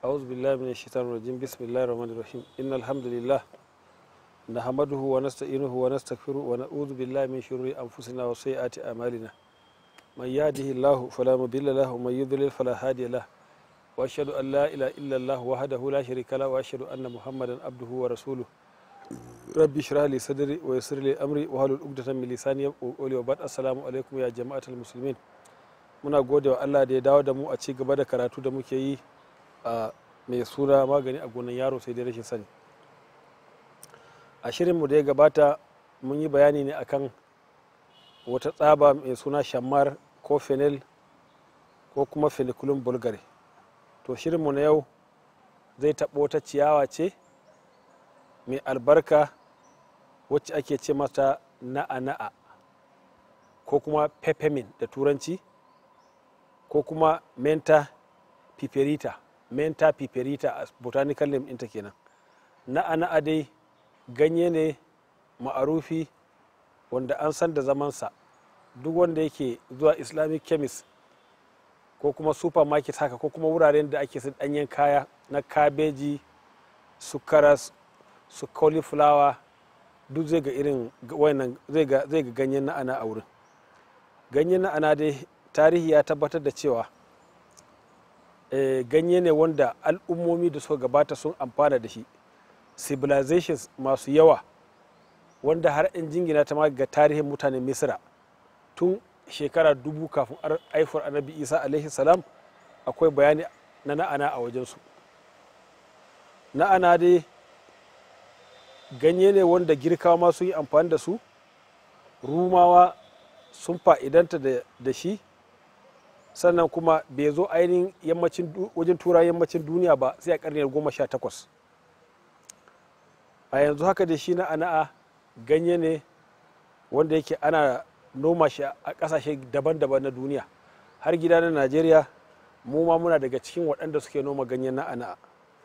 أعوذ بالله من الشيطان الرجيم بسم الله الرحمن الرحيم إن الحمد لله نحمده ونستعينه ونستغفره ونعوذ بالله من شرور أنفسنا وسيئات أعمالنا من يهده الله فلا مضل له ومن يضلل فلا هادي له وأشهد أن لا إله إلا الله وحده لا شريك له وأشهد أن محمدا عبده ورسوله ربي اشرح لي صدري ويسر لي أمري واحلل عقدة من لساني يفقهوا قولي وبعد السلام عليكم يا جماعة المسلمين muna gode wa Allah da ya dawo da mu a ci gaba da karatu da muke yi a mai suna magani a gonan yaro sai dai rashin sani a shirinmu da ya gabata mun yi bayani ne akan wata tsaba mai suna shammar ko fenil ko kuma feniculum bulgari to shirinmu na yau zai taɓo wata ciyawa ce mai albarka wacce ake ce mata na'a-na'a ko kuma peppermint da turanci ko kuma menta piperita menta piperita a botanical name ɗinta kenan na'a na'a dai ganye ne ma'arufi wanda an san da zamansa duk wanda yake zuwa islamic chemist ko kuma supermarket haka ko kuma wuraren da ake ɗanyen kaya na kabeji su karas su cauliflower duk zai ga irin wannan zai ga ganyen na'ana a wurin ganyen na'ana dai tarihi ya tabbatar da cewa e, ganye ne wanda al'ummomi da suka gabata sun amfana da shi civilizations masu yawa wanda har in jingina ta ma ga tarihin mutanen misira tun shekara dubu kafin aifar annabi isa alaihi salam akwai bayani na na'ana a wajensu na'ana dai ganye ne wanda girkawa ma sun yi amfani da su rumawa sun fa'idanta da shi sannan kuma bai zo ainihin yammacin wajen tura yammacin duniya ba sai a karniyar goma sha takwas a yanzu haka da shi na ana'a ganye ne wanda yake ana noma shi a ƙasashe daban-daban na duniya har gida na najeriya mu ma muna daga cikin waɗanda suke noma ganyen na ana'a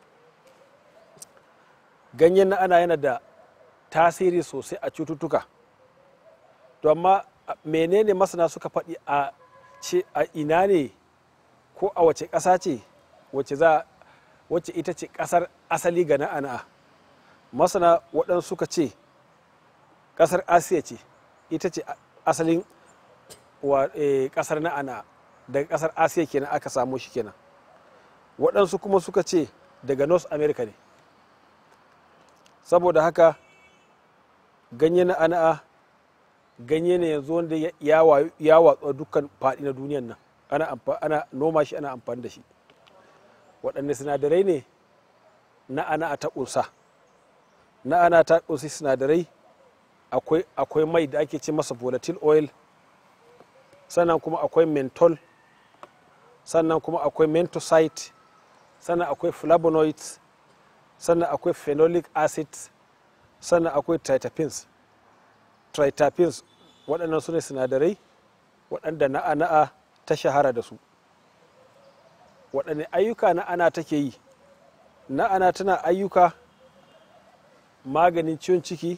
ganyen na ana yana da tasiri sosai a cututtuka to amma menene masana suka faɗi a ce a ina ne ko a wace ƙasa ce wacce za wacce ita ce ƙasar asali ga na'ana masana waɗansu suka ce ƙasar asiya ce ita ce asalin wa ƙasar na'ana daga ƙasar asiya kenan aka samu shi kenan waɗansu kuma suka ce daga north america ne saboda haka ganye na'ana ganye ne yanzu wanda ya watsa dukkan faɗi na duniyan nan ana, ana noma shi ana amfani da shi waɗanne sinadarai ne na ana ta ƙunsa na ana ta ƙunsi sinadarai akwai, akwai mai da ake ce masa volatile oil sannan kuma akwai menthol sannan kuma akwai mentocyte sannan akwai flavonoids sannan akwai phenolic acid sannan akwai tritapins tritapins waɗannan su ne sinadarai waɗanda na'a-na'a ta shahara da su waɗanne ayyuka na'ana take yi na'ana tana ayyuka maganin ciwon ciki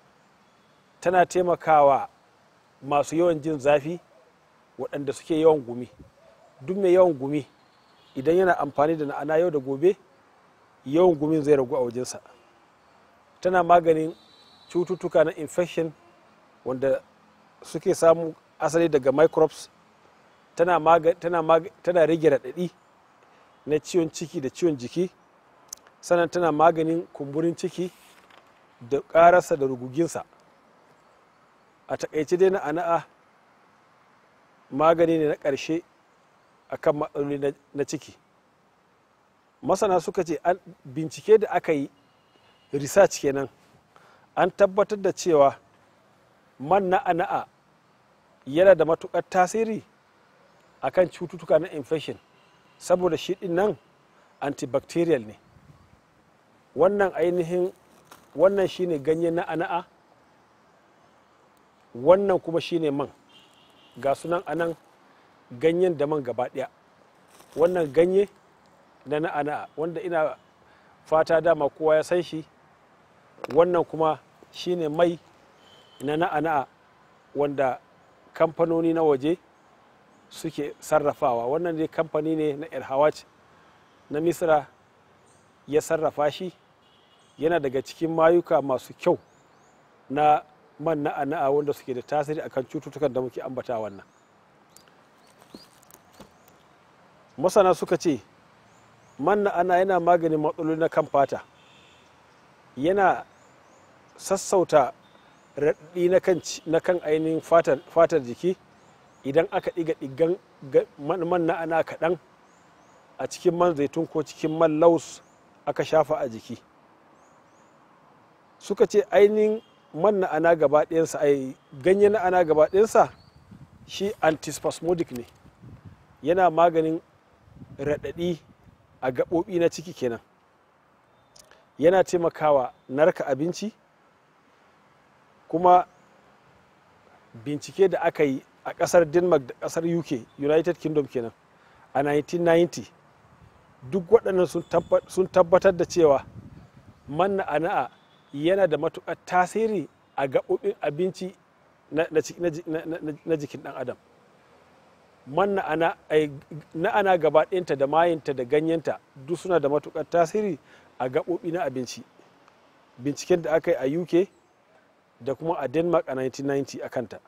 tana taimakawa masu yawan jin zafi waɗanda suke yawan gumi duk mai yawan gumi idan yana amfani da na'ana yau da gobe yawan gumin zai ragu a wajensa tana maganin cututtuka na infection wanda suke samu asali daga microbes tana, maga, tana, maga, tana rage raɗaɗi na ciwon ciki da ciwon jiki sannan tana maganin kumburin ciki da ƙararsa da ruguginsa a takaice dai na ana'a magani ne na ƙarshe a kan matsaloli na ciki masana suka ce bincike da aka yi research kenan an tabbatar da cewa man na'a-na'a yana da matukar tasiri akan cututtuka na infection saboda shi din nan antibacterial ne wannan ainihin wannan shine ganye na'a-na'a wannan kuma shine man ga sunan anan ganyen da man gaba daya wannan ganye na na'a-na'a wanda ina fata dama kowa ya san shi wannan kuma shine mai na na'a-na'a wanda kamfanoni na waje suke sarrafawa wannan dai kamfani ne na el na misra ya sarrafa shi yana daga cikin mayuka masu kyau na man na'a wanda suke da tasiri akan cututtukan da muke ambata wannan masana suka ce man na'ana yana maganin matsaloli na kan fata yana sassauta raɗaɗi na kan ainihin fatar jiki idan aka ɗiga ɗigan man na'ana kaɗan a cikin man zaitun ko cikin man laus aka shafa a jiki suka ce ainihin man na'ana gaba ɗayansa ai ganye na'ana gaba ɗayansa shi antispasmodic ne yana maganin raɗaɗi a gaɓoɓi na ciki kenan yana taimakawa narka abinci kuma bincike da aka yi a ƙasar denmark da ƙasar uk united kingdom kenan a 1990 duk waɗannan sun tabbatar da cewa man na'ana'a yana da matuƙar tasiri a gaɓoɓin abinci na jikin ɗan adam man na'ana gaba ɗinta da mayinta da ganyenta duk suna da matuƙar tasiri a gaɓoɓi na abinci binciken da aka yi a uk da kuma a denmark a 1990 a kanta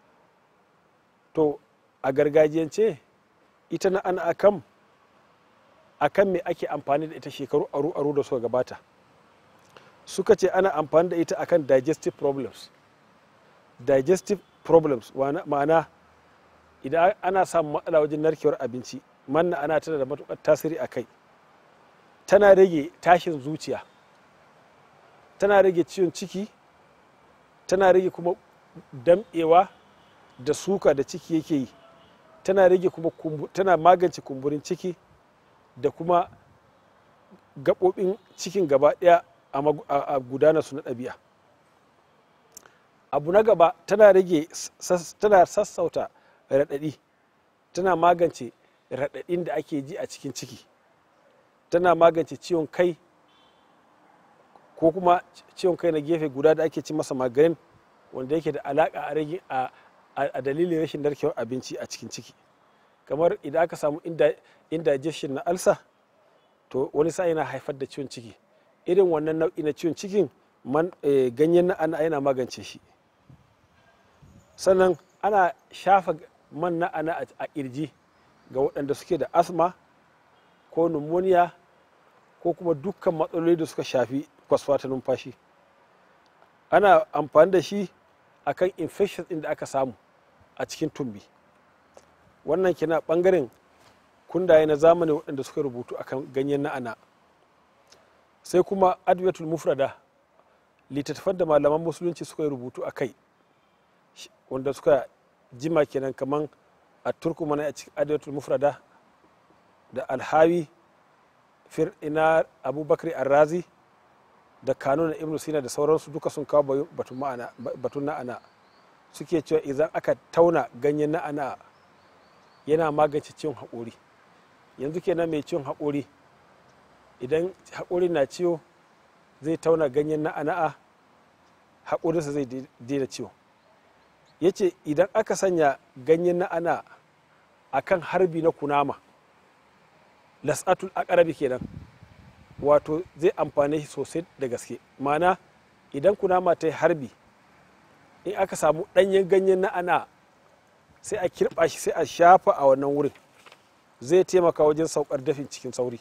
to a gargajiyance ita na ana akan akan me ake amfani da ita shekaru aru-aru da suka gabata suka ce ana amfani da ita akan digestive problems digestive problems ma'ana idan ana samun matsala wajen narkewar abinci manna ana tana da matukar tasiri a kai tana rage tashin zuciya tana rage ciwon ciki tana rage kuma damɗewa da suka da ciki yake yi tana rage kuma tana magance kumburin ciki da kuma gaɓoɓin cikin gaba ɗaya a gudanar su na ɗabi'a abu na gaba tana rage tana sassauta raɗaɗi tana magance raɗaɗin da ake ji a cikin ciki tana magance ciwon kai ko kuma ciwon kai na gefe guda da ake ci masa maganin wanda yake da alaƙa a rage a dalilin rashin narkewar abinci a cikin ciki kamar idan aka samu indigestion na alsa to wani sa yana haifar da ciwon ciki irin wannan nau'i na ciwon cikin ganyen na'ana yana magance shi sannan ana shafa man na'ana a kirji ga waɗanda suke da asma ko pneumonia ko kuma dukkan matsaloli da suka shafi kwasfa ta numfashi ana amfani da shi akan infections ɗin da aka samu a cikin tumbi wannan kina ɓangaren kundaye na zamani waɗanda suka rubutu akan ganyen na'ana sai kuma adwatul mufrada littattafan da malaman musulunci suka yi rubutu a kai wanda suka jima kenan kaman a turku mana a cikin adwatul mufrada da alhawi fir ina abubakar arrazi da kanun ibnu sina da sauransu duka sun kawo batun na'ana suke cewa idan aka tauna ganyen na'ana yana magance ciwon haƙori yanzu kenan mai ciwon haƙori idan haƙori na ciwo zai tauna ganyen na'ana'a haƙorinsa zai daina ciwo ya ce idan aka sanya ganyen na'ana a kan harbi na kunama las'atul akarabi kenan wato zai amfane shi sosai da gaske mana idan kunama ta yi harbi in aka samu ɗanyen ganyen na'ana sai a kirɓa shi sai a shafa a wannan wurin zai taimaka wajen saukar dafin cikin sauri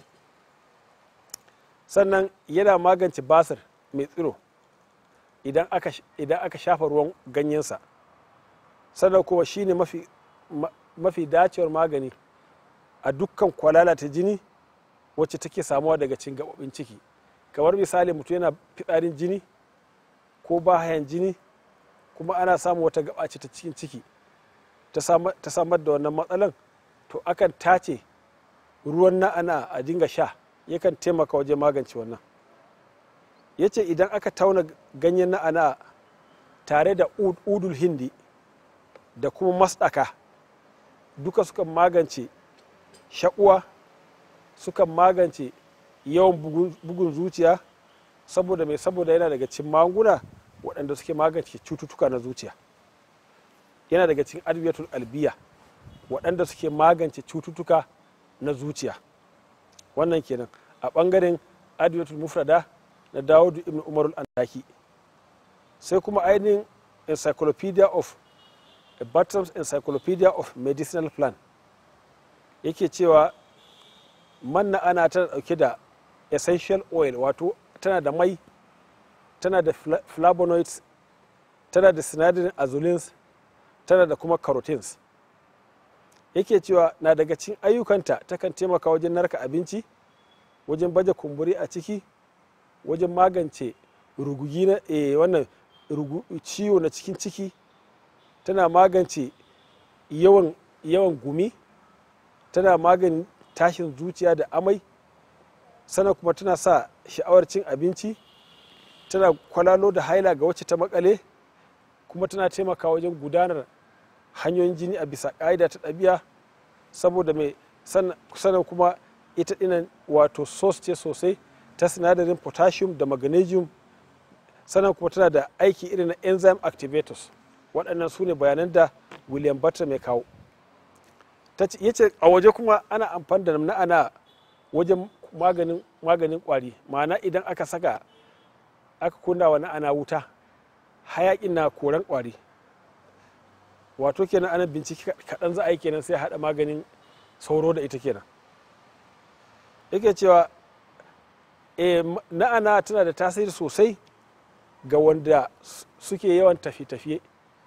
sannan yana magance basir mai tsiro idan aka shafa ruwan ganyensa sannan kuma shine mafi, mafi dacewar magani a dukkan kwalala ta jini wacce take samuwa daga cin gaɓoɓin ciki kamar misali mutum yana fitsarin jini ko bahayan jini kuma ana samun wata gaba ce ta cikin ciki ta samar da wannan matsalan to akan tace ruwan na'ana a dinga sha yakan taimaka wajen magance wannan ya ce idan aka tauna ganyen na'ana tare da udul hindi da kuma masɗaka duka sukan magance shaƙuwa sukan magance yawan bugun zuciya saboda mai saboda yana daga cikin magunguna waɗanda suke magance cututtuka na zuciya yana daga cikin adwiyatul albiya waɗanda suke magance cututtuka na zuciya wannan kenan a ɓangaren adiyatul mufrada na dawudu ibn umarul andaki sai kuma ainihin encyclopedia of a Bartram's encyclopedia of medicinal plan yake cewa manna ana tana dauke da essential oil wato tana da mai tana da flavonoids tana da sinadarin azulins tana da kuma carotenes yake cewa na daga cikin ayyukanta takan taimaka wajen narka abinci wajen baje kumburi a ciki wajen magance rugugi na e, wannan ciwo na cikin ciki tana magance yawan yawan gumi tana maganin tashin zuciya da amai sannan kuma tana sa sha'awar cin abinci tana kwalalo da haila ga wacce ta makale kuma tana taimaka wajen gudanar hanyoyin jini a bisa ƙa'ida ta ɗabi'a saboda mai sannan kuma ita ɗinan wato sos ce sosai ta sinadarin potassium da magnesium sannan kuma tana da aiki irin na enzyme activators waɗannan su ne bayanan da william butler mai kawo ya ce a waje kuma ana amfani da na'ana wajen maganin maganin kwari ma'ana idan aka saka aka kunna wa na'ana wuta hayakin na koran kwari wato kenan ana bincike kaɗan za a yi kenan sai haɗa maganin sauro da ita kenan yake cewa e, na'ana tana da tasiri sosai ga wanda suke yawan tafiye-tafiye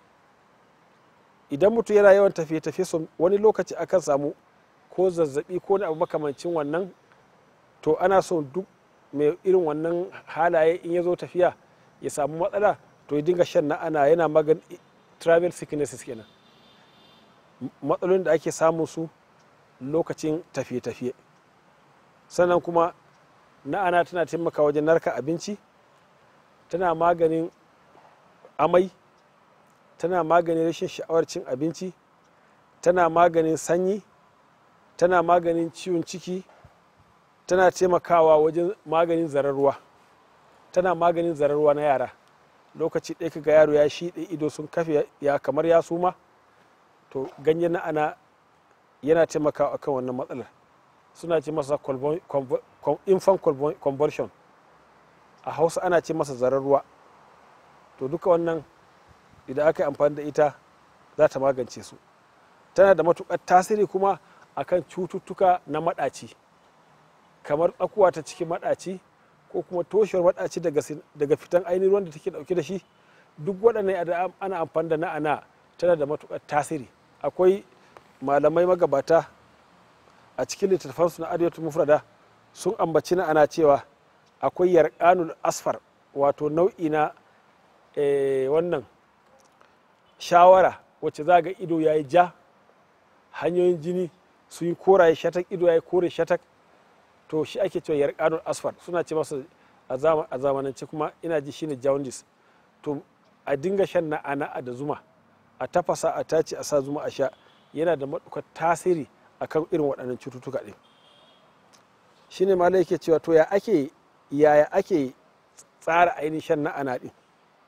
idan mutum yana yawan tafiye-tafiye wani lokaci akan samu ko zazzabi ko abu makamancin wannan to ana son duk mai irin wannan halaye in ya zo tafiya ya samu matsala to ya dinga shan na'ana yana magan travel sicknesses kenan matsalolin da ake samun su lokacin tafiye-tafiye sannan kuma na'ana tana taimaka wajen narka abinci tana maganin amai tana maganin rashin sha'awar cin abinci tana maganin sanyi tana maganin ciwon ciki tana taimakawa wajen maganin zararruwa tana maganin zararruwa na yara lokaci ɗaya kaga yaro ya shiɗe ido sun kafe ya kamar ya suma to ganyen na'ana yana taimakawa akan wannan matsalar suna ce masa infant conversion a hausa ana ce masa zararruwa to duka wannan idan aka yi amfani da ita za ta magance su tana da matuƙar tasiri kuma akan cututtuka na maɗaci kamar tsakuwa ta cikin maɗaci ko kuma toshewar maɗaci daga fitan ainihin ruwan da take ɗauke da shi duk waɗannan ana amfani da na'ana tana da matuƙar tasiri akwai malamai magabata a cikin littattafansu na adiyatul mufrada sun ambaci na'ana cewa akwai yarkanul asfar wato nau'i na wannan shawara wacce za ga ido ya yi ja hanyoyin jini su yi koraye shatak ido ya yi kore shatak to shi ake cewa yarkanul asfar suna ce masa a zamanance kuma ina ji shine jaundice to a dinga shan na'ana da zuma a tafasa a tace a sa zuma a sha yana da matukar tasiri akan irin waɗannan cututtuka ɗin shine malai yake cewa to ya ake yaya ake tsara ainihin shan na'ana ɗin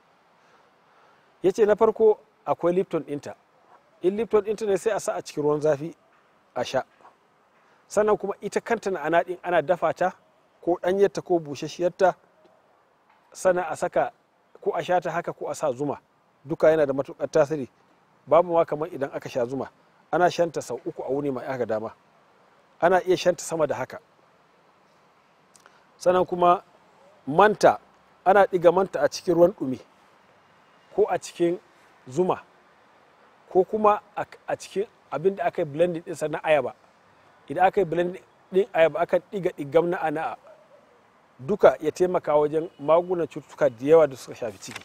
ya ce na farko akwai lipton ɗinta in lipton ɗinta ne sai a sa a cikin ruwan zafi a sha sannan kuma ita kanta na'ana ɗin ana dafa ta ko ɗanyarta ko bushashiyarta sannan a saka ko a sha ta haka ko a sa zuma duka yana da matuƙar tasiri babu ma kamar idan aka sha zuma ana shanta sau uku a wuni mai aka dama ana iya shanta sama da haka sannan kuma manta ana ɗiga manta a cikin ruwan ɗumi ko a cikin zuma ko kuma a cikin abin da aka yi blending ɗinsa na ayaba idan aka yi blending ɗin ayaba aka ɗiga ɗigam na ana'a duka ya taimaka wajen magunan cututtuka da yawa da suka shafi ciki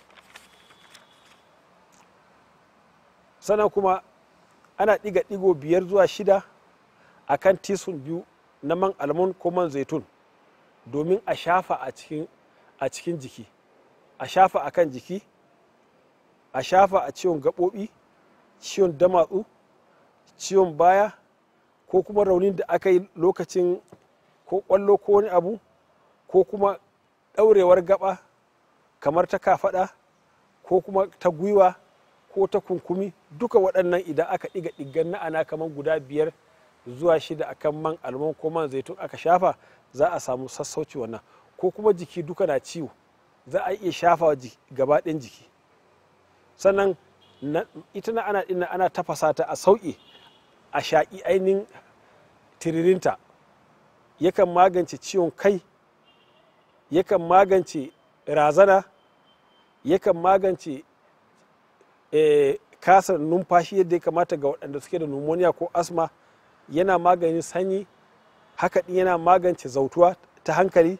sannan kuma ana ɗiga ɗigo biyar zuwa shida a kan tisun biyu na man almon ko man zaitun domin a shafa a cikin jiki a shafa a kan jiki a shafa a ciwon gaɓoɓi ciwon damatsu ciwon baya ko kuma raunin da aka yi lokacin ko ƙwallo ko wani abu ko kuma ɗaurewar gaba kamar ta kafaɗa ko kuma ta gwiwa ko ta kunkumi duka waɗannan idan aka ɗiga ɗiggan na'ana kamar guda biyar zuwa shida akan man almon ko man zaitun aka shafa za a samu sassauci wannan ko kuma jiki duka na ciwo za a iya shafa gaba ɗayan jiki sannan ita na ana ɗin ana tafasa ta a sauƙi a shaƙi ainihin tiririnta yakan magance ciwon kai yakan magance razana yakan magance e, kasa numfashi yadda ya kamata ga waɗanda suke da pneumonia ko asma yana maganin sanyi haka ɗin yana magance zautuwa ta hankali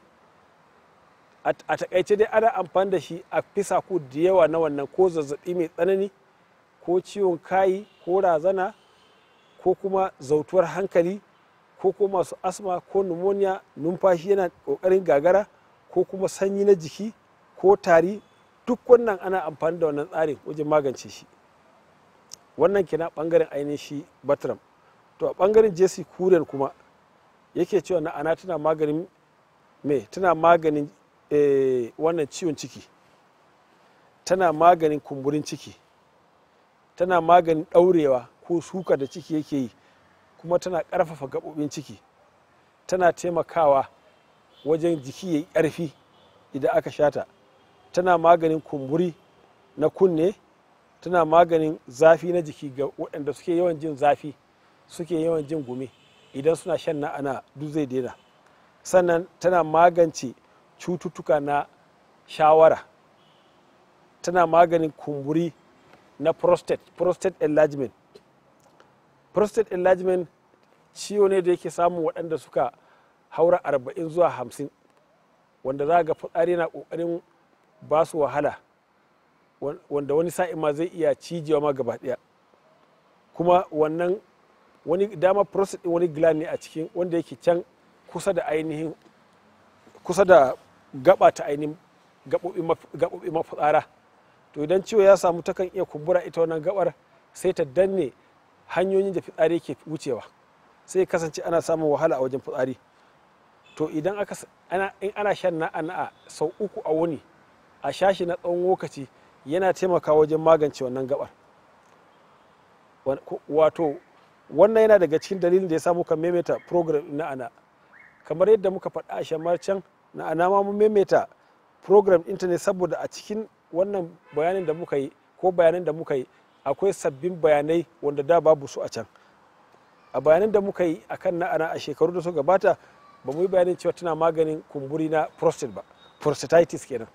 a takaice dai ana amfani da shi a fisa ku da yawa na wannan ko zazzabi mai tsanani ko ciwon kayi ko razana ko kuma zautuwar hankali ko kuma masu asma ko pneumonia numfashi yana kokarin gagara ko kuma sanyi na jiki ko tari duk wannan ana amfani da wannan tsarin wajen magance shi wannan kina bangaren ainihin shi batram to a bangaren jesse kuren kuma yake cewa na ana tana maganin me tana maganin e, wannan ciwon ciki tana maganin kumburin ciki tana maganin ɗaurewa ko suka da ciki yake yi kuma tana ƙarfafa gaɓoɓin ciki tana taimakawa wajen jiki ya yi ƙarfi idan aka shata tana maganin kumburi na kunne tana maganin zafi na jiki ga waɗanda suke yawan jin zafi suke yawan jin gumi idan suna shan na'ana duk zai daina sannan tana magance cututtuka na shawara tana maganin kumburi na prostate prostate enlargement prostate enlargement ciwo ne da yake samun waɗanda suka haura arba'in zuwa hamsin wanda za ga fitsari na ƙoƙarin ba su wahala wanda wani sa'in ma zai iya cijewa ma gaba ɗaya kuma wannan wani dama prostate ɗin wani gland ne a cikin wanda yake can kusa da ainihin kusa da gaba ta ainihin gaɓoɓi mafitsara to idan ciwo ya samu takan iya kumbura ita wannan gabar sai ta danne hanyoyin da fitsari ke wucewa sai kasance ana samun wahala a wajen fitsari to idan aka ana in ana shan na'a sau uku a wuni a shashi na tsawon lokaci yana taimakawa wajen magance wannan gabar wato wannan yana daga cikin dalilin da ya samu kan maimaita program na ana kamar yadda muka faɗa a shamar can na ana ma mun maimaita program ɗinta ne saboda a cikin wannan bayanin da muka yi ko bayanan da muka yi akwai sabbin bayanai wanda da babu su a can a bayanan da muka yi a kan na'ana a shekaru da suka gabata ba mu yi bayanin cewa tana maganin kumburi na prostate ba prostatitis kenan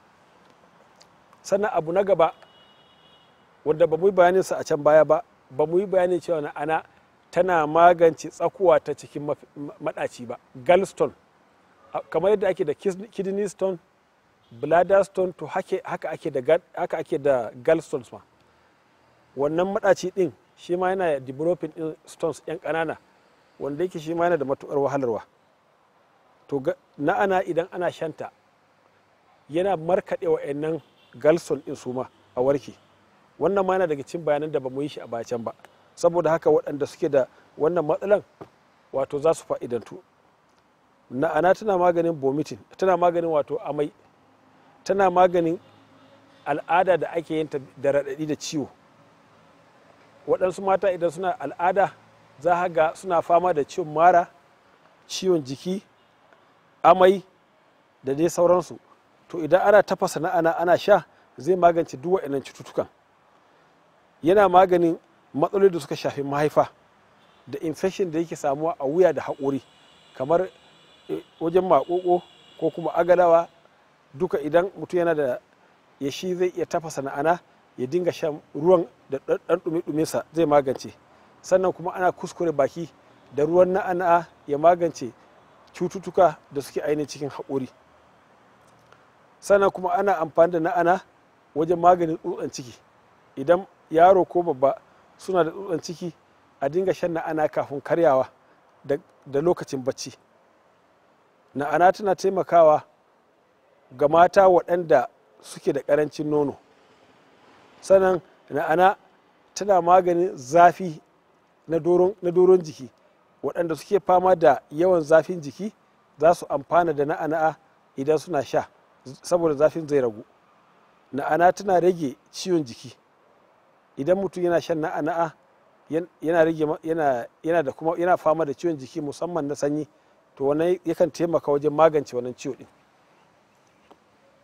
sannan abu na gaba wanda ba mu yi bayanin sa a can baya ba ba mu yi bayanin cewa na'ana tana magance tsakuwa ta cikin maɗaci ba gallstone kamar yadda ake da kidney stone bladder stone to haka ake da haka ake da gallstones ma wannan maɗaci ɗin shi ma yana developing ɗin stones yan ƙanana wanda yake shi ma yana da matuƙar wahalarwa to na'ana idan ana shanta yana markaɗe wa'annan gallstone ɗin su ma a warke wannan ma yana daga cikin bayanan da ba mu yi shi a bacan ba saboda haka waɗanda suke da wannan matsalan wato za su fa'idantu na'ana tana maganin vomiting tana maganin wato amai tana maganin al'ada da ake yin da raɗaɗi da ciwo waɗansu mata idan suna al'ada za ga suna fama da ciwon mara ciwon jiki amai da dai sauransu to idan ana tafasa na'ana ana sha zai magance duk waɗannan cututtukan yana maganin matsaloli da suka shafi mahaifa da infection da yake samuwa a wuya da haƙori kamar wajen maƙoƙo ko kuma agalawa duka idan mutum yana da ya shi zai iya tafasa na'ana ya dinga shan ruwan da ɗan ɗumi sa zai magance sannan kuma ana kuskure baki da ruwan na'ana ya magance cututtuka da suke ainihin cikin haƙori sannan kuma ana amfani da na'ana wajen maganin tsutsan ciki idan yaro ko babba suna da tsutsan ciki a dinga shan na'ana kafin karyawa da lokacin bacci na'ana tana taimakawa ga mata waɗanda suke da ƙarancin nono sannan na'ana tana maganin zafi na doron jiki waɗanda suke fama da yawan zafin jiki za su amfana da na'ana idan suna sha saboda zafin zai ragu na'ana tana rage ciwon jiki idan mutum yana shan na'ana'a yana rage yana da kuma yana fama da ciwon jiki musamman na sanyi to wannan yakan taimaka wajen magance wannan ciwo din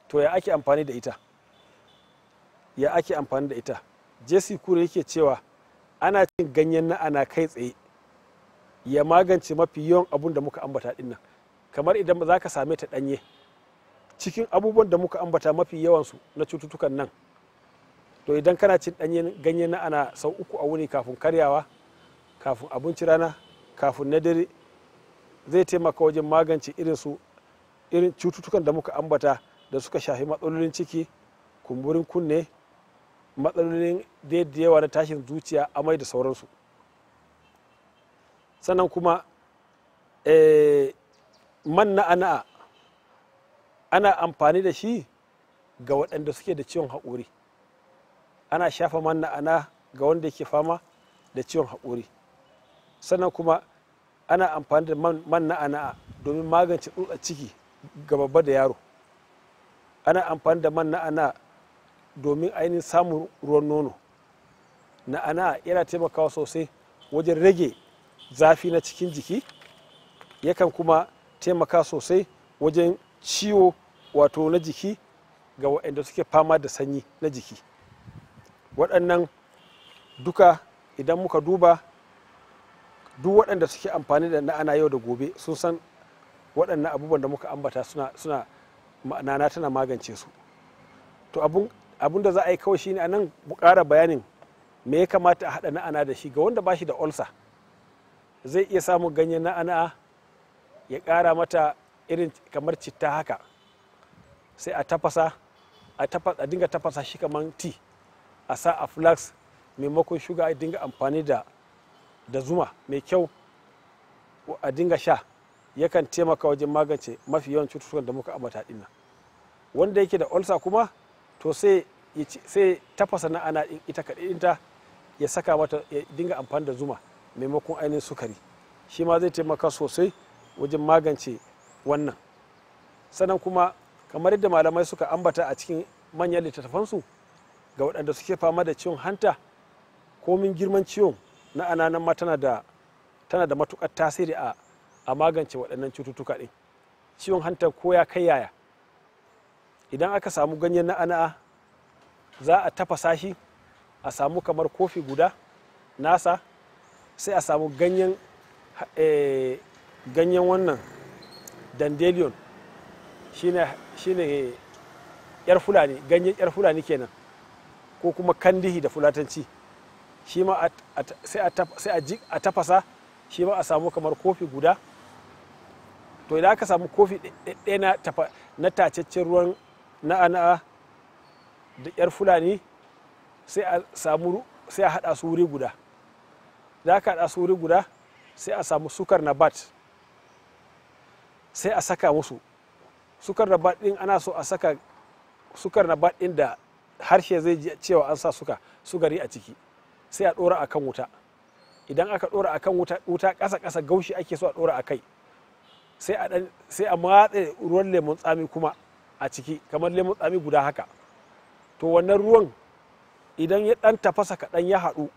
to ya ake amfani da ita ya ake amfani da ita jesse kure yake cewa ana cin ganyen na'ana kai tsaye ya magance mafi yawan abun da muka ambata dinnan kamar idan za ka same ta ɗanye cikin abubuwan da muka ambata mafi yawansu na cututtukan nan to idan kana cin ɗanyen ganye na ana sau uku a wuni kafin karyawa kafin abinci rana kafin na dare zai taimaka wajen magance irin su irin cututtukan da muka ambata da suka shafi matsalolin ciki kumburin kunne matsalolin da yawa na tashin zuciya amai da sauransu sannan kuma man na'ana'a ana amfani da shi ga waɗanda suke da ciwon haƙuri ana shafa man na'ana ga wanda yake fama da ciwon haƙuri sannan kuma ana amfani da man na'ana domin magance tsutsar ciki ga babba da yaro ana amfani da man na'ana domin ainihin samun ruwan nono na'ana yana taimakawa sosai wajen rage zafi na cikin jiki yakan kuma taimaka sosai wajen ciwo wato na jiki ga waɗanda suke fama da sanyi na jiki waɗannan duka idan muka duba duk waɗanda suke amfani da na'ana yau da gobe sun san waɗannan abubuwan da muka ambata suna suna nana tana magance su to abun da za a yi kawai shine a nan ƙara bayanin me ya kamata a haɗa na'ana da shi ga wanda ba shi da olsa zai iya samun ganyen na'ana ya ƙara mata irin kamar citta haka sai a tafasa a dinga tafasa shi kamar ti a sa a flax maimakon shuga a dinga amfani da da zuma mai kyau a dinga sha yakan taimaka wajen magance mafi yawan cututtukan da muka ambata din nan wanda yake da olsa kuma to sai sai tafasa na ana ita kaɗai ya saka mata ya dinga amfani da zuma maimakon ainihin sukari shi ma zai taimaka sosai wajen magance wannan sannan kuma kamar yadda malamai suka ambata a cikin manyan littattafansu ga waɗanda suke fama da ciwon hanta komin girman ciwon na ananan ma tana da tana da matukar tasiri a a magance waɗannan cututtuka ɗin ciwon hanta ko ya kai yaya idan aka samu ganyen na ana'a za a tafasa shi a samu kamar kofi guda nasa sai a samu ganyen ganyen wannan dandelion shine shine yar fulani ganyen yar fulani kenan ko kuma kandihi da fulatanci shi ma sai a tafasa shi ma a samu kamar kofi guda to idan aka samu kofi ɗaya na tacaccen ruwan na'ana'a da yar fulani sai a samu sai a haɗa su wuri guda da aka haɗa su wuri guda sai a samu sukar na bat sai a saka musu sukar na bat ɗin ana so a saka sukar na bat ɗin da harshe zai ji cewa an sa suka sugari a ciki sai a ɗora akan wuta idan aka ɗora akan wuta wuta ƙasa ƙasa gaushi ake so a ɗora a kai sai a ɗan sai a matse ruwan lemon tsami kuma a ciki kamar lemon tsami guda haka to wannan ruwan idan ya ɗan tafasa kaɗan ya haɗu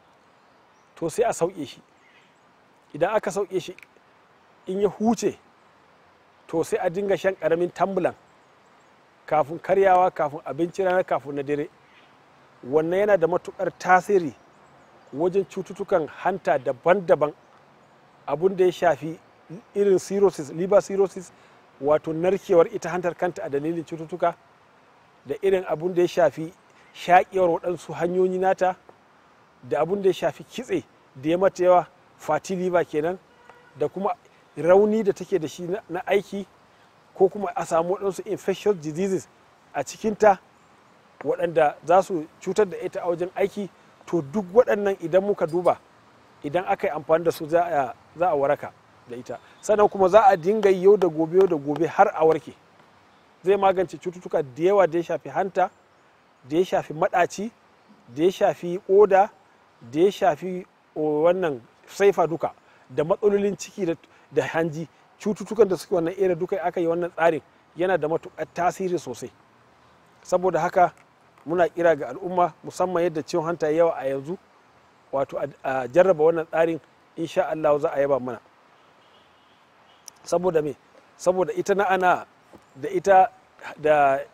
to sai a sauke shi idan aka sauke shi in ya huce to sai a dinga shan ƙaramin tambulan kafin karyawa kafin abinci rana kafin na dare wannan yana da matukar tasiri wajen cututtukan hanta daban-daban abun da ya shafi irin cirrhosis liver cirrhosis wato narkewar ita hantar kanta a dalilin cututtuka da irin abun da ya shafi shaƙewar waɗansu hanyoyi nata da abun da ya shafi kitse da ya mata yawa fatty liver kenan da kuma rauni da take da shi na aiki ko kuma a samu waɗansu infectious diseases a cikinta waɗanda za su cutar da ita a wajen aiki to duk waɗannan idan muka duba idan aka yi amfani da su za a waraka da ita sannan kuma za a dinga yau da gobe yau da gobe har a warke zai magance cututtuka da yawa da ya shafi hanta da ya shafi maɗaci da ya shafi oda da ya shafi wannan saifa duka da matsalolin ciki da hanji cututtukan da suke wannan area duka aka yi wannan tsarin yana da matuƙar tasiri sosai saboda haka muna kira ga al'umma musamman yadda ciwon hanta yawa a yanzu wato a jarraba wannan tsarin insha Allah za a yaba mana saboda me saboda ita na ana da ita da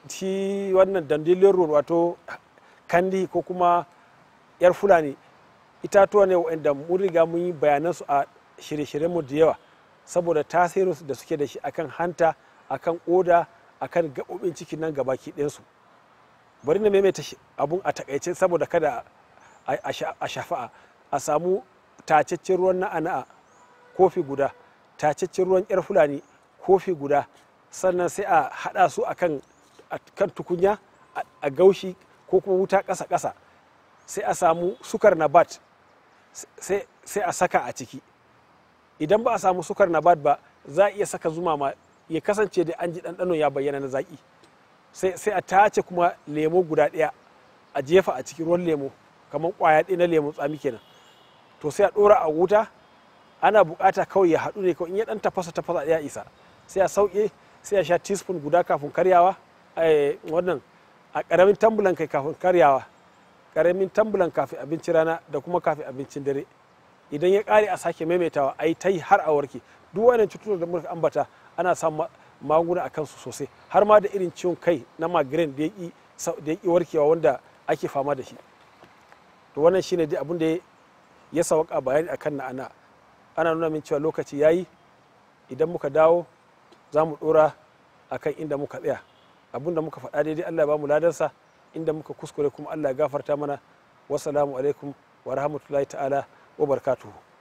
shi wannan dandilin road wato kandi ko kuma yar fulani itatuwa ne wa'anda mun riga mun yi bayanansu a shirye-shiryenmu da yawa saboda tasirin da suke da shi akan hanta akan oda akan gaɓoɓin cikin nan gabaki ɗinsu bari na maimaita abun a takaice saboda kada a shafa'a a samu tacaccen ruwan na'ana'a kofi guda tacaccen ruwan yar fulani kofi guda sannan sai a haɗa su akan kan tukunya a gaushi ko kuma wuta ƙasa-ƙasa sai a samu sukar nabat sai a saka a ciki idan ba a samu sukar nabat ba za a iya saka zuma ma ya kasance da an ji ɗanɗano ya bayyana na zaƙi sai a tace kuma lemo guda ɗaya a jefa a cikin ruwan lemo kamar ƙwaya ɗaya na lemo tsami kenan to sai a ɗora a wuta ana buƙata kawai ya haɗu ne kawai in ya ɗan tafasa tafasa ya isa sai a sauke sai a sha teaspoon guda kafin karyawa wannan a ƙaramin tambulan kai kafin karyawa ƙaramin tambulan kafin abincin rana da kuma kafin abincin dare idan ya ƙare a sake maimaitawa a yi ta yi har a warke duk wannan cututtukan da muka ambata ana samun magunguna a kansu sosai har ma da irin ciwon kai na migraine da ya ƙi warkewa wanda ake fama da shi to wannan shine dai abin da ya sauka bayani akan na ana ana nuna min cewa lokaci yayi idan muka dawo za mu ɗora akan inda muka tsaya abin da muka faɗa daidai Allah ya ba mu ladansa inda muka kuskure kuma Allah ya gafarta mana wassalamu alaikum wa rahmatullahi ta'ala wa barakatuhu